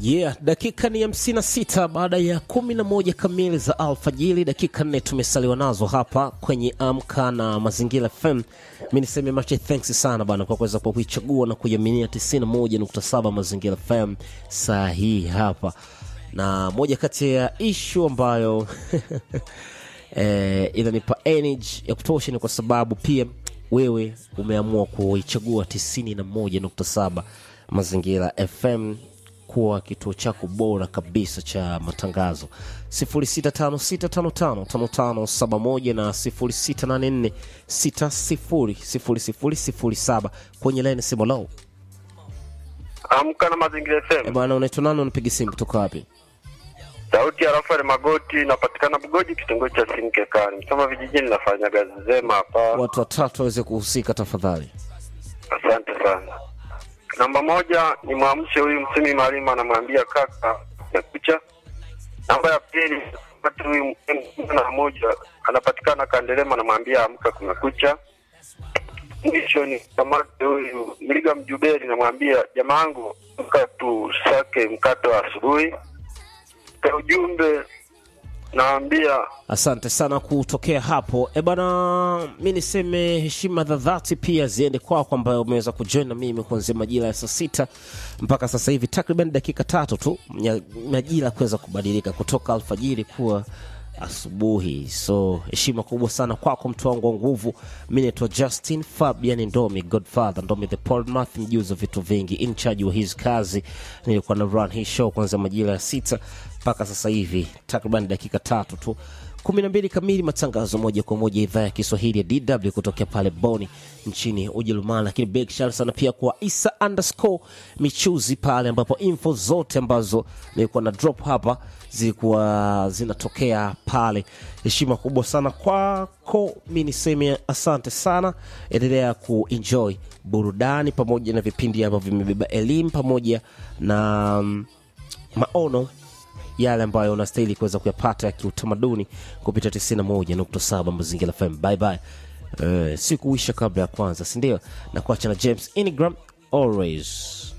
Yeah, dakika ni hamsini na sita baada ya kumi na moja kamili za alfajiri. Dakika nne tumesaliwa nazo hapa kwenye Amka na Mazingira FM. Mi niseme mache thanks sana bana kwa kuweza kwa kuichagua na kuiaminia 91.7 Mazingira FM saa hii hapa, na moja kati ya ishu ambayo eh, inanipa energy ya kutosha ni kwa sababu pia wewe umeamua kuichagua 91.7 Mazingira FM kuwa kituo chako bora kabisa cha matangazo 0656555571 na 0684600007 kwenye laini simu lao. Amka na Mazingira Eh, FM. bwana unaitwa nani? Unapiga simu kutoka wapi? Sauti ya Rafael Magoti napatikana Bugoji, kitongoji cha Sinkekani, Msoma vijijini. Nafanya kazi zema hapa, Watu watatu waweze kuhusika tafadhali. asante sana. Namba moja ni mwamshe huyu Msimi Malima, anamwambia kaka nakucha. Namba ya pili pata huyu mtu na moja anapatikana Kandelema, anamwambia amka, kumekucha. Mwisho ni kamate huyu Mliga Mjuberi, namwambia jamaangu, amka tusake mkato wa asubuhi. Kwa ujumbe naambia Asante sana kutokea hapo. E bana, mi niseme heshima za dhati pia ziende kwako ambayo umeweza kujoin na mimi kuanzia majira ya saa sita mpaka sasa hivi takriban dakika tatu tu nya- majira kuweza kubadilika kutoka alfajiri kuwa asubuhi. So heshima kubwa sana kwako mtu wangu wa nguvu. Mi naitwa Justin Fabian Ndomi, Godfather Ndomi the Podmath, mjuzi wa vitu vingi, in charge wa hizi kazi. Nilikuwa na run hii show kuanzia majira ya sita mpaka sasa hivi takriban dakika tatu tu kumi na mbili kamili matangazo moja kwa moja idhaa ya kiswahili ya dw kutokea pale boni nchini ujerumani lakini big shout sana pia kwa isa underscore michuzi pale ambapo info zote ambazo nilikuwa na drop hapa zilikuwa zinatokea pale heshima kubwa sana kwako mi niseme asante sana endelea kuenjoy burudani pamoja na vipindi ambavyo vimebeba elimu pamoja na mm, maono yale ambayo unastahili kuweza kuyapata ya kiutamaduni kupitia 91.7 Mazingira FM. Bye bye. Uh, sikuisha kabla ya kwanza, si ndio? Na kuacha na James Ingram always